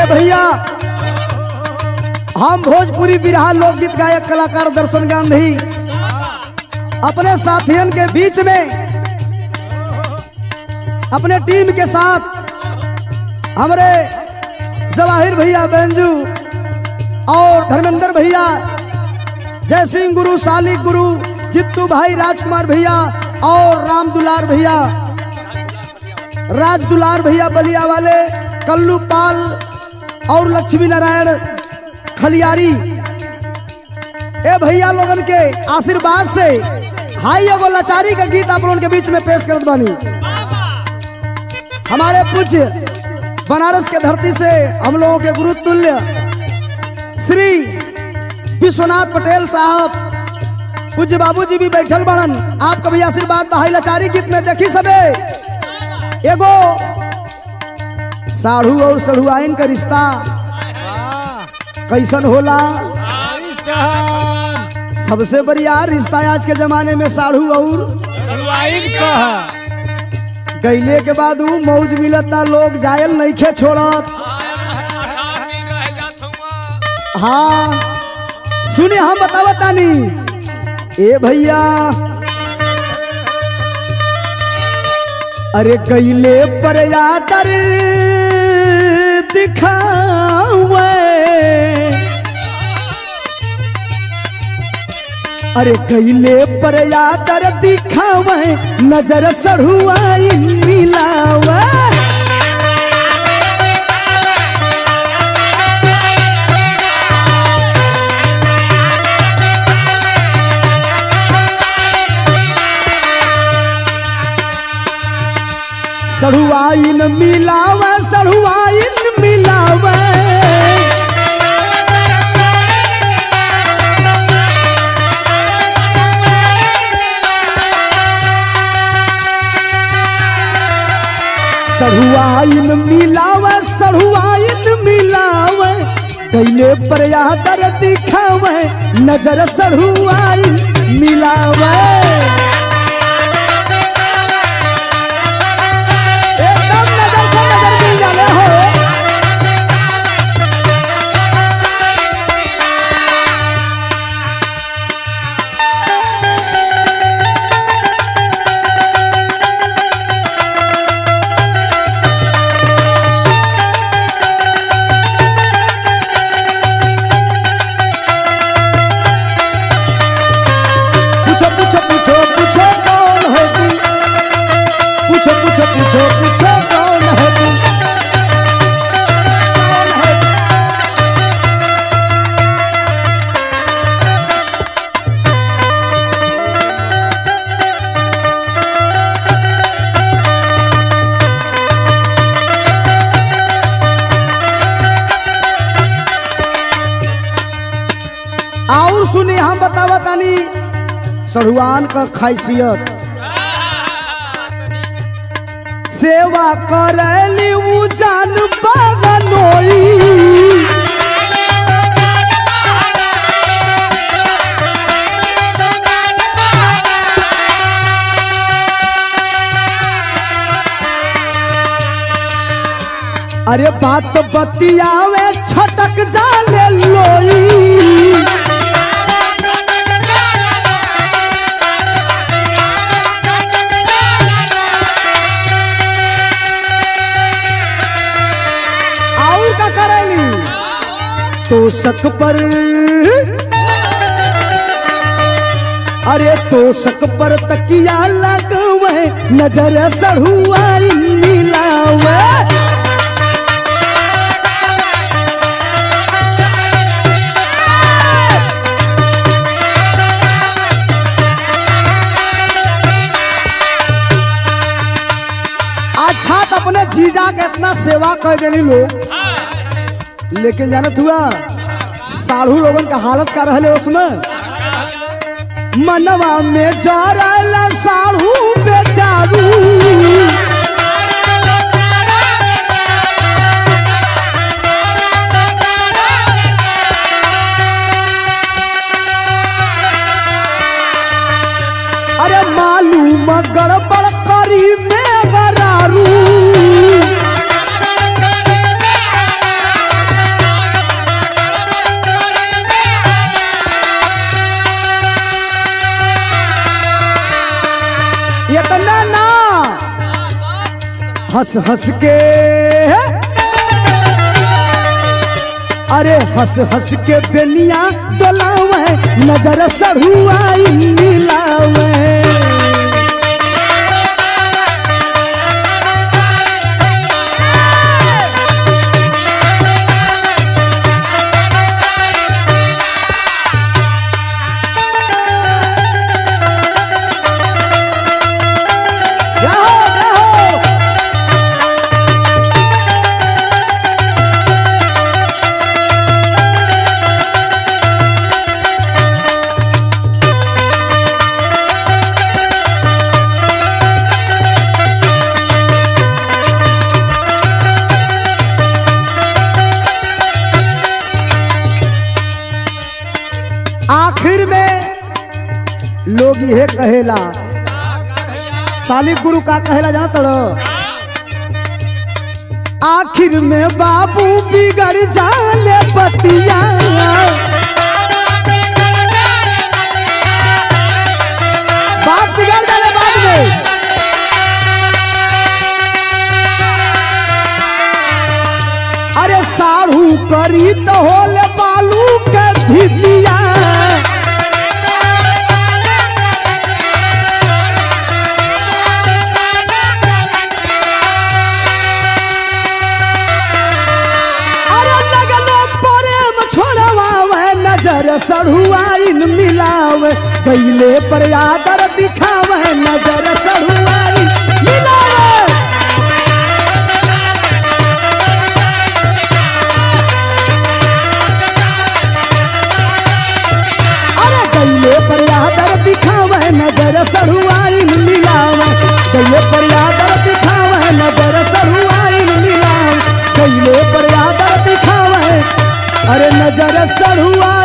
ए भैया हम भोजपुरी बिरहा लोकगीत गायक कलाकार दर्शन गांधी अपने साथियन के बीच में अपने टीम के साथ हमारे जवाहिर भैया बेंजू और धर्मेंद्र भैया जय सिंह गुरु शालिक गुरु जित्तू भाई राजकुमार भैया और राम दुलार भैया राज दुलार भैया बलिया वाले कल्लू पाल और लक्ष्मी नारायण खलियारी ए भैया लोगन के आशीर्वाद से हाई एगो लाचारी का गीत आप लोगन के बीच में पेश करत बानी हमारे पूज्य बनारस के धरती से हम लोगों के गुरु तुल्य श्री विश्वनाथ पटेल साहब पूज्य बाबूजी भी बैठल बड़न आपका भी आशीर्वाद बा हाई लाचारी गीत में देखी सबे एगो साढ़ू और सढ़ुआइन का रिश्ता कैसन होला सबसे बढ़िया रिश्ता आज के जमाने में साढ़ू और गैले के बाद ऊ मौज मिलता लोग जायल नहीं खे छोड़त हाँ सुने हम बतावत तानी ए भैया अरे कैले पर यादर दिखावे अरे कैले पर यादर दिखावे नजर सढ़ुआई मिलावे सढ़ुआइन मिलावे सढ़ुआइन मिलावे सढ़ुआइन मिलावे सढ़ुआइन मिलावे कैले पर यादर दिखावे नजर सढ़ुआइन मिलावे एकदम नजर से नजर मिल जाले हो पूछो पूछो पूछो पूछो कौन है तू पूछो पूछो पूछो पूछो कौन है तू कौन है तू? और सुनी हम बतावा तानी सरुआन का खासियत सेवा करली उ जान बगनोई अरे बात बतियावे छटक जाले लोई और का करेली तो शक पर अरे तो शक पर तकिया लगवे नजर सढ़ुआई मिलावे अच्छा तो अपने जीजा के इतना सेवा कर देनी लोग लेकिन जानत हुआ साढ़ू लोगन का हालत का रहले उसमें मनवा में जरल साढ़ू बेचारू अरे मालूम गड़बड़ करी में गरारू हंस हंस के अरे हंस हंस के बेनिया डोलावे नजर सरुआई मिलावे जाओ जाओ आखिर में लोग ये कहेला सालिक गुरु का कहेला जाना तड़ो आखिर में बाबू बिगड़ जाले बतिया बाप बिगड़ जाले बाद में अरे साढ़ू करी तो होले बालू के भितिया अरे लगलो प्रेम छोड़वावे नजर सढ़ुआइन मिलावे गईले पर आदर दिखावे नजर सढ़ुआइन मिलावे अरे गईले पर आदर दिखावे नजर सढ़ुआइन मिलावे गईले पर आदर दिखावे नजर सढ़ुआइन मिलावे गईले पर आदर दिखावे अरे नजर सढ़ुआ